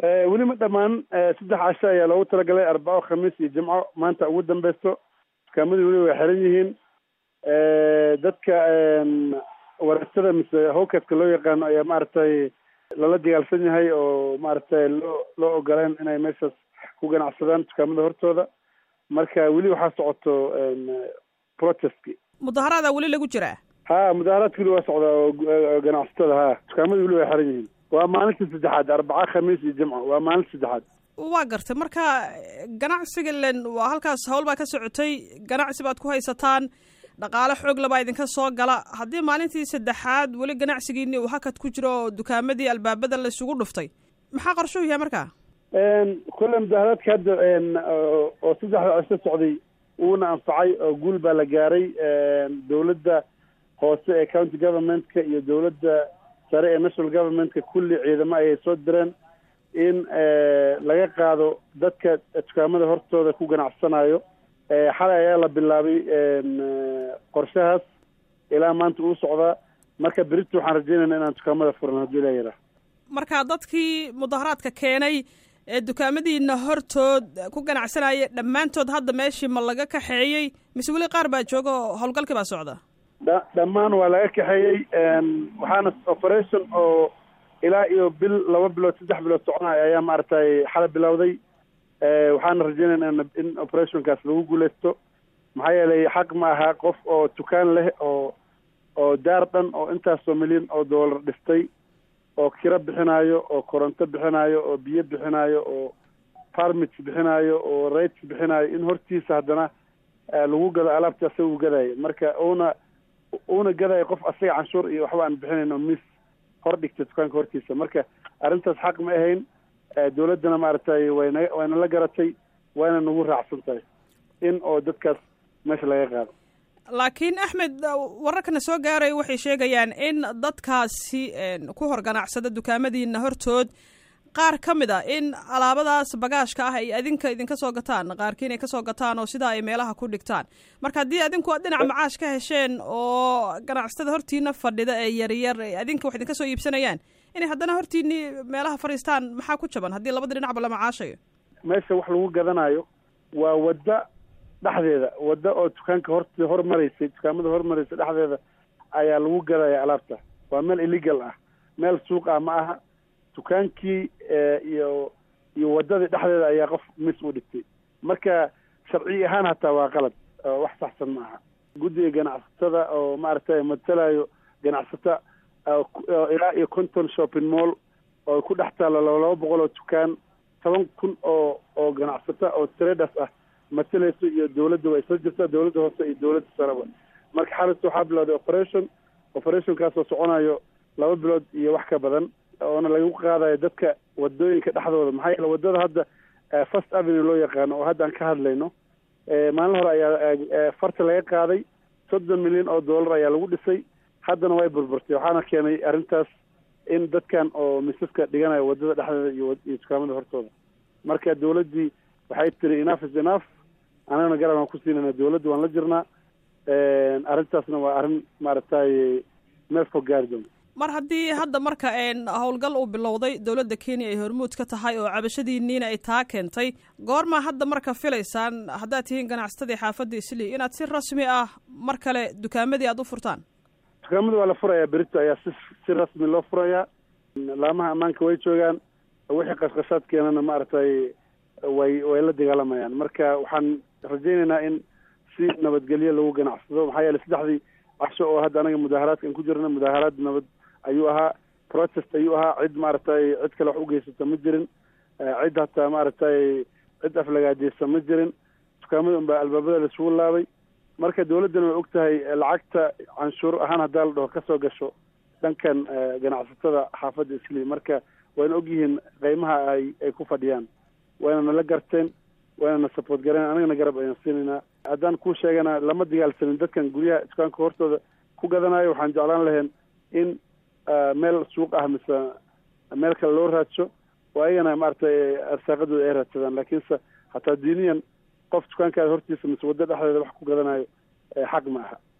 weli ma dhammaan saddex casho ayaa loogu talagalay arbaco khamiis iyo jimco maanta ugu dambeysto dukaamadii weli way xiran yihiin dadka warasada mise howkaska loo yaqaano ayaa maaragtay lala dagaalsan yahay oo maaragtay loo loo ogoleen inay meeshaas ku ganacsadaan dukaamada hortooda marka weli waxaa socoto protestki mudaharaada weli lagu jiraa ha mudaharaadka weli waa socdaa oo ganacsatada ha dukaamada weli way xiran yihiin waa maalinta saddexaad arbaca khamiis iyo jimco waa maalinta saddexaad waa gartay marka ganacsiga len waa halkaas hawl baa ka socotay ganacsi baad ku haysataan dhaqaale xoog labaa idinka soo gala haddii maalintii saddexaad weli ganacsigiini uu hakad ku jiro oo dukaamadii albaabada la isugu dhuftay maxaa qorshuhu yahay markaa kolle mudaharaadka hadda oo saddexda cisho socday uuna anfacay oo guul baa la gaaray dowladda hoose ee county governmentka iyo dowladda sare ee national governmentka kulli ciidamo ayay soo direen in laga qaado dadka dukaamada hortooda ku ganacsanayo xalay ayaa la bilaabay qorshahaas ilaa maanta uu socdaa marka berito waxaan rajeynayna inaan dukaamada furan haddii la yidhaah marka dadkii mudaharaadka keenay ee dukaamadiina hortood ku ganacsanaya dhammaantood hadda meeshii ma laga kaxeeyey mise weli qaar baa jooga oo howlgalkii baa socda dha dhammaan waa laga kaxeeyey waxaana operation oo ilaa iyo bil laba bilood saddex bilood soconaya ayaa maaragtay xala bilowday waxaana rajeynayna in operationkaas lagu guuleysto maxaa yeelay xaq ma aha qof oo dukaan leh oo oo daar dhan oo intaasoo milyan oo dollar dhistay oo kiro bixinayo oo koronto bixinayo oo biyo bixinayo oo parmits bixinayo oo rates bixinayo in hortiisa haddana lagu gado alaabta asaga u gadayo marka uuna uuna gadayo qof asaga canshuur iyo waxba aan bixinayn oo mis hor dhigta dukaanka hortiisa marka arrintaas xaq ma ahayn dowladdana maaragtay wayna wayna la garatay wayna nagu raacsan tahay in oo dadkaas meesha laga qaado laakiin axmed wararkana soo gaaraya waxay sheegayaan in dadkaasi ku hor ganacsada dukaamadiina hortood qaar ka mid a in alaabadaas bagaashka ah ay adinka idinka soo gataan qaarkiin ay kasoo gataan oo sidaa ay meelaha ku dhigtaan marka haddii adinku aad dhinac macaash ka hesheen oo ganacsatada hortiina fadhida ee yaryar adinka wax idinka soo iibsanayaan inay haddana hortiini meelaha fadhiistaan maxaa ku jaban haddii labada dhinacba la macaashayo meesha wax lagu gadanayo waa wadda dhexdeeda wadda oo dukaanka hor hormaraysay dukaamada hormaraysay dhexdeeda ayaa lagu gadaya alaabta waa meel illegal ah meel suuq ah ma aha dukaankii iyo iyo waddadii dhexdeeda ayaa qof mis u dhigtay marka sharci ahaan hataa waa qalad wax saxsan ma aha guddiga ganacsatada oo maaragtay matalayo ganacsata ilaa iyo conton shopping mall oo ku dhex taalo laba boqol oo dukaan toban kun oo oo ganacsata oo traders ah matalayso iyo dowladda waa isla jirtaa dowladda hoose iyo dowladda sareba marka xalis waxaa bilowday operation operationkaasoo soconayo laba bilood iyo wax ka badan oona lagu qaadayo dadka wadooyinka dhexdooda maxaa yeele waddada hadda first avenue loo yaqaano oo hadda aan ka hadlayno maalin hore ayaa farta laga qaaday soddon milyan oo dollar ayaa lagu dhisay haddana way burburtay waxaana keenay arrintaas in dadkan oo misaska dhiganayo waddada dhexdeeda iyo iyo dukaamada hortooda marka dowladdii waxay tiri enough is enough anagana garab aan ku siinayna dowladda waan la jirnaa arrintaasna waa arrin maaragtay meel fog gaari doonta mar haddii hadda marka howlgal uu bilowday dowladda kenya ay hormuud ka tahay oo cabashadiiniina ay taa keentay goormaa hadda marka filaysaan haddaad tihiin ganacsatadii xaafadda islii inaad si rasmi ah mar kale dukaamadii aada u furtaan dukaamada waa la furayaa berito ayaa si si rasmi loo furayaa laamaha ammaanka way joogaan wixii qashqashaad keenana maaragtay way way la dagaalamayaan marka waxaan rajaynaynaa in si nabadgelyo lagu ganacsado maxaa yeeley saddexdii casho oo hadda anaga mudaaharaadkan ku jirna mudaaharaad nabad ayuu ahaa protest ayuu ahaa cid maaragtay cid kale wax u geysata ma jirin cid hataa maaragtay cid aflagaadeysa ma jirin dukaamada unbaa albaabada laisugu laabay marka dowladdana way og tahay lacagta canshuur ahaan haddaa la dhaho kasoo gasho dhankan ganacsatada xaafadda islii marka wayna og yihiin qeymaha ay ay ku fadhiyaan wayna nala garteen wayna na support gareen anagana garab ayaan siinaynaa haddaan kuu sheegana lama dagaalsanin dadkan guryaha dukaanka hortooda ku gadanayo waxaan jeclaan lahayn in meel suuq ah mise meel kale loo raadsho oo ayagana maaragtay arsaaqadooda ay raadsadaan laakiinse hataa diiniyan qof dukaankaada hortiisa mise waddo dhexdeeda wax ku gadanayo xaq ma aha